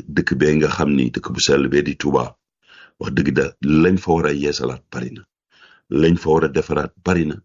dëkk bee nga xam ni dëkk bu sell bee di Touba wax dëgg da lañ fa war a yeesalaat bari na lañ fa war a defaraat bari na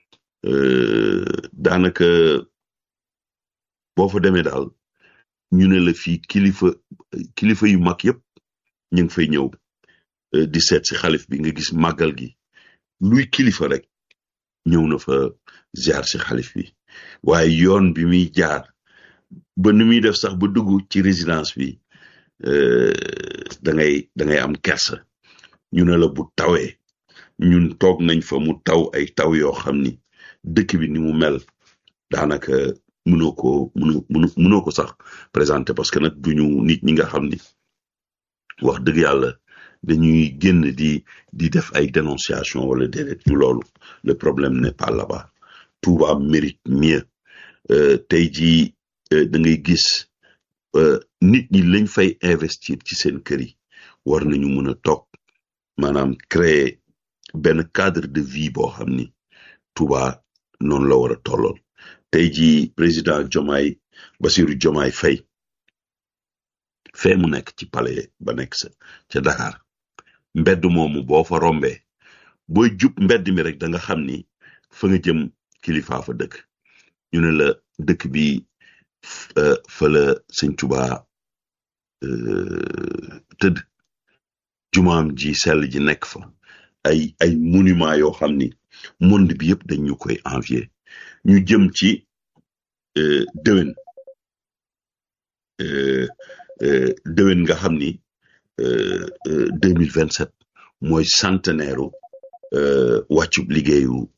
daanaka boo fa demee daal ñu ne la fii kilifa kilifa yu mag yëpp ñu ngi fay ñëw di seet si xalif bi nga gis màggal gi luy kilifa rek ñëw na fa ziar si xalif bi waaye yoon bi muy jaar ba ni muy def sax ba dugg ci résidence bi da ngay da ngay am kersa ñu ne la bu tawee ñun toog nañ fa mu taw ay taw yoo xam ni dëkk bi ni mu mel daanaka mënoo ko mënoo mënoo ko sax présenté parce que nag duñu nit ñi nga xam ni wax dëgg yàlla dañuy génn di di def ay dénonciation wala déedéet du loolu le problème n'est pas là-bas Touba mérite mieux tey jii da ngay gis nit ñi lañ fay investir ci seen kër yi war nañu mën a toog maanaam créer benn cadre de vie boo xam ni Touba noonu la war a tollool tey jii président Diomaye Bassirou Diomaye Faye fee mu nekk ci palais ba nekk sa ca Dakar mbedd moomu boo fa rombee booy jub mbedd mi rek da nga xam ni fa nga jëm kilifaa fa dëkk ñu ne la dëkk bi fa la sëñ Touba tëdd jumaam ji sell ji nekk fa ay ay monument yoo xam ni monde bi yëpp dañ ñu koy envier ñu jëm ci déwén déwén nga xam ni deux mille vingt sept mooy centenaire wàccub liggéeyu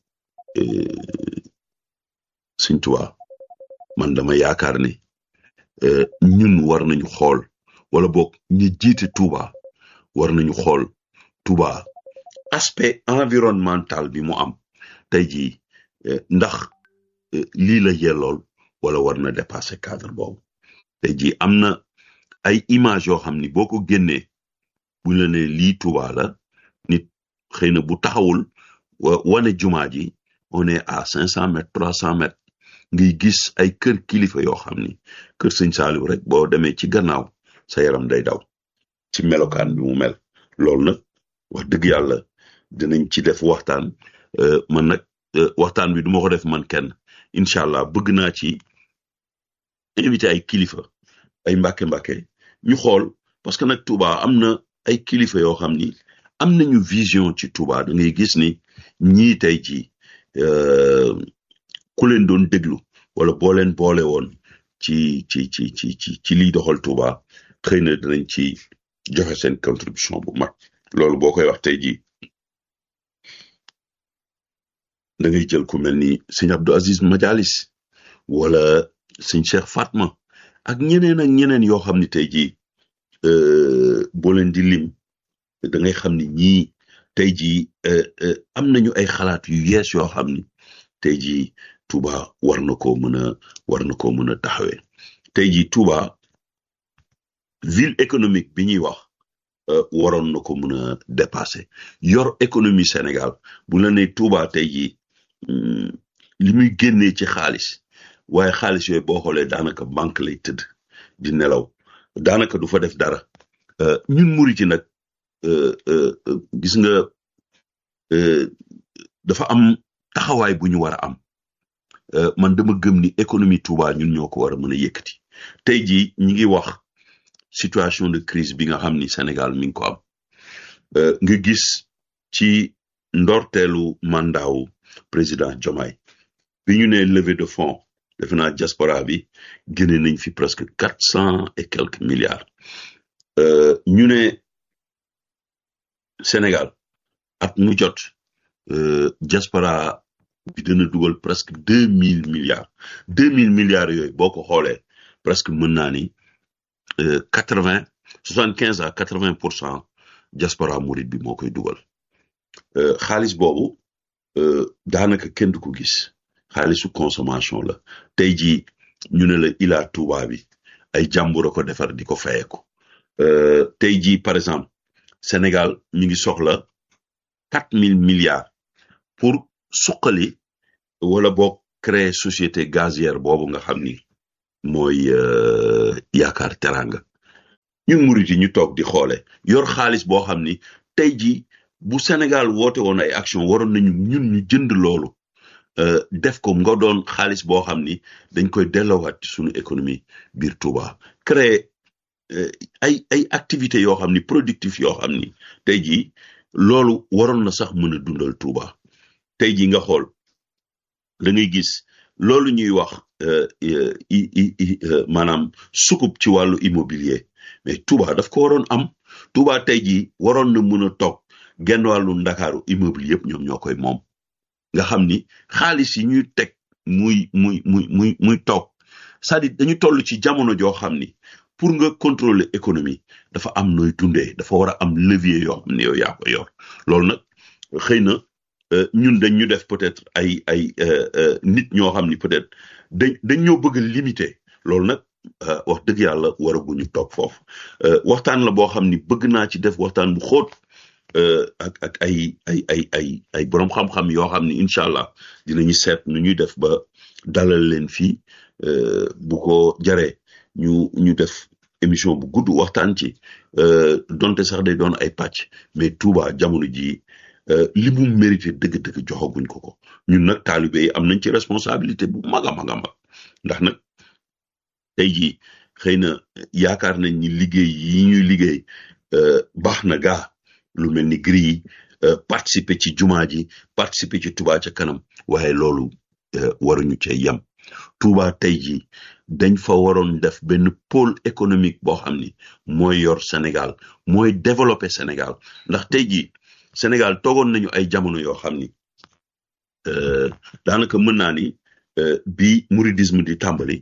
Sëñ Tuubaa man dama yaakaar ni ñun war nañu xool wala boog ñi jiite Touba war nañu xool Touba aspect environnemental bi mu am tey jii ndax lii la yellool wala war na dépasser cadre boobu tey jii am na ay image yoo xam ni boo ko génnee bu la ne lii Touba la nit xëy na bu taxawul wane jumaa ji on est à cinq cent mètres trois cent mètres ngay gis ay kër kilifa yoo xam ni kër sëñ Saaliw rek boo demee ci gannaaw sa yaram day daw ci melokaan bi mu mel loolu nag wax dëgg yàlla dinañ ci def waxtaan man nag waxtaan bi du ma ko def man kenn incha allah bëgg naa ci invité ay kilifa ay mbàkke mbàkke ñu xool parce que nag Touba am na ay kilifa yoo xam ni am nañu vision ci Touba da ngay gis ni ñii tey jii ku leen doon déglu wala boo leen boole woon ci ci ci ci ci ci liy doxal Touba xëy na dinañ ci joxe seen contribution bu mag loolu boo koy wax tey jii da ngay jël ku mel ni sëñ Abdou Aziz Majalis wala sëñ Cheikh Fatma ak ñeneen ak ñeneen yoo xam ni tey jii boo leen di lim da ngay xam ni ñii tey jii am nañu ay xalaat yu yees yoo xam ni tey jii Touba war na koo mën a war na koo mën a taxawee tey jii Touba ville économique bi ñuy wax waroon na ko mën a dépasser yor économie Sénégal bu la nee Touba tey jii li muy génnee ci xaalis waaye xaalis yooyu boo xoolee daanaka banque lay tëdd di nelaw daanaka du fa def dara ñun murit yi nag gis nga dafa am taxawaay bu ñu war a am man dama gëm ni économie Touba ñun ñoo ko war a mën a yëkkati tey jii ñi ngi wax situation de crise bi nga xam ni Sénégal mi ngi ko am nga gis ci ndorteelu mandaawu président Diomaye bi ñu ne levée de fonds defe naa diaspora bi génne nañ fi presque quatre cent et quelques milliards ñu ne Sénégal at mu jot diaspora bi dina dugal presque deux mille milliards deux mille milliards yooyu boo ko xoolee presque mën naa ni quatre vingt soixante quinze à quatre vingt pour cent diaspora murit bi moo koy dugal xaalis boobu daanaka kenn du ko gis xaalisu consommation la tey jii ñu ne la Ila Touba bi ay jàmbur a ko defar di ko fayeeko tey jii par exemple Sénégal mi ngi soxla quatre mille milliards pour suqali wala boog créer société gazière boobu nga xam ni mooy yaakaar teranga ñun murit yi ñu toog di xoole yor xaalis boo xam ni tey jii bu Sénégal woote woon ay action waroon nañu ñun ñu jënd loolu def ko nga doon xaalis boo xam ni dañ koy delloowaat ci suñu économie biir Touba créer ay ay activités yoo xam ni productif yoo xam ni tey jii loolu waroon na sax mën a dundal Touba tey jii nga xool da ngay gis loolu ñuy wax maanaam sukub ci wàllu immobilier mais Touba daf ko waroon am Touba tey jii waroon na mën a toog genn wàllu ndakaaru immobilier yëpp ñoom ñoo koy moom nga xam ni xaalis yi ñuy teg muy muy muy muy muy toog c'est-à-dire dañu toll ci jamono joo xam ni pour nga contrôler économie dafa am nooy dundee dafa war a am levier yoo xam ne yow yaa ko yor loolu nag xëy na ñun dañ ñu def peut-être ay ay nit ñoo xam ni peut-être dañ dañ ñoo bëgg a limiter loolu nag wax dëgg yàlla waraguñu toog foofu waxtaan la boo xam ni bëgg naa ci def waxtaan bu xóot ak ak ay ay ay ay ay boroom xam-xam yoo xam ni incha allah dinañu seet nu ñuy def ba dalal leen fii bu ko jaree ñu ñu def émission bu gudd waxtaan ci donte sax day doon ay pàcc mais Touba jamono jii li mu mérité dëgg-dëgg joxaguñ ko ko ñun nag taalibe yi am nañ ci responsabilité bu mag a mag a mag ndax nag tey jii xëy na yaakaar nañ ni liggéey yi ñuy liggéey baax na gaa lu mel ni gris yi participer ci jumaa ji participer ci Touba ca kanam waaye loolu waruñu cee yem Touba tey jii dañ fa waroon def benn pôle économique boo xam ni mooy yor Sénégal mooy développer Sénégal ndax tey jii Sénégal toogoon nañu ay jamono yoo xam ni daanaka mën naa ni bi mouridisme di tàmbali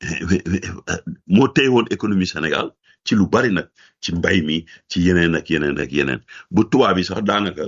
moo téye woon économie Sénégal ci lu bari nag ci mbay mi ci yeneen ak yeneen ak yeneen bu tubaab bi sax daanaka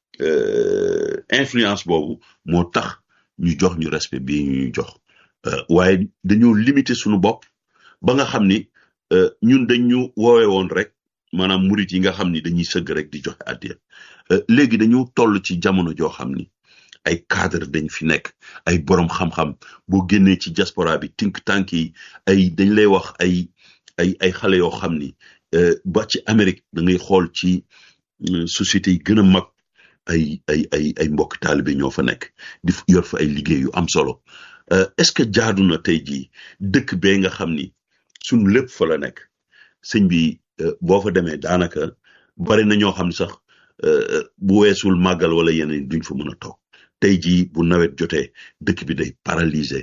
influence boobu moo tax ñu jox ñu respect bii ñu jox waaye dañoo limiter suñu bopp ba nga xam ni ñun dañ ñu woowee woon rek maanaam murit yi nga xam ni dañuy sëgg rek di joxe addiya léegi dañu toll ci jamono joo xam ni ay cadre dañ fi nekk ay borom xam-xam boo génnee ci diaspora bi think tank yi ay dañ lay wax ay ay ay xale yoo xam ni ba ci Amérique da ngay xool ci sociétés yi gën a mag ay ay ay ay mbokk taalibe ñoo fa nekk di yor fa ay liggéey yu am solo est-ce que jaadu na tey jii dëkk bee nga xam ni suñ lépp fa la nekk sëñ bi boo fa demee daanaka bari na ñoo xam ne sax bu weesul màggal wala yeneen duñ fa mën a toog tey jii bu nawet jotee dëkk bi day paralysé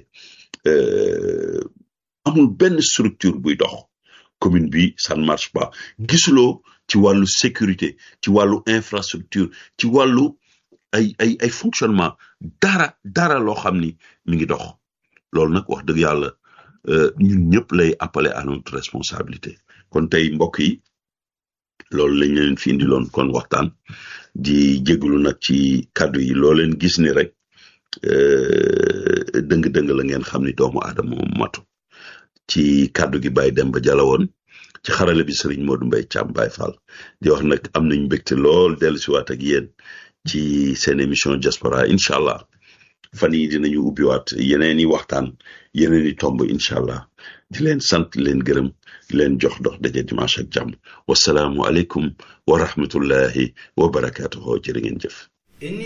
amul benn structure buy dox commune bi ça ne marche pas gisuloo ci wàllu sécurité ci wàllu infrastructure ci wàllu ay ay ay fonctionnement dara dara loo xam ni mi ngi dox loolu nag wax dëgg yàlla ñun ñëpp lay appeler à notre responsabilité kon tey mbokk yi loolu lañ leen fi indiloon kon waxtaan di jégalu nag ci kàddu yi loo leen gis ni rek dëng-dëng la ngeen xam ni doomu aadama moom matu ci kàddu gi Baye Demba Jalla woon ci xarale bi Serigne Modou Mbaye Thiam Baye Fall di wax nag am nañ mbégte lool dellu si waat ak yéen ci seen émission diaspora incha allah fan yi dinañu ubbiwaat yeneen i waxtaan yeneen i tomb incha allah di leen sant leen gërëm di leen jox dox daje dimanche ak jàmm wasalaamu aleykum wa rahmatullahi wa barakaatuhu jërë ngeen jëf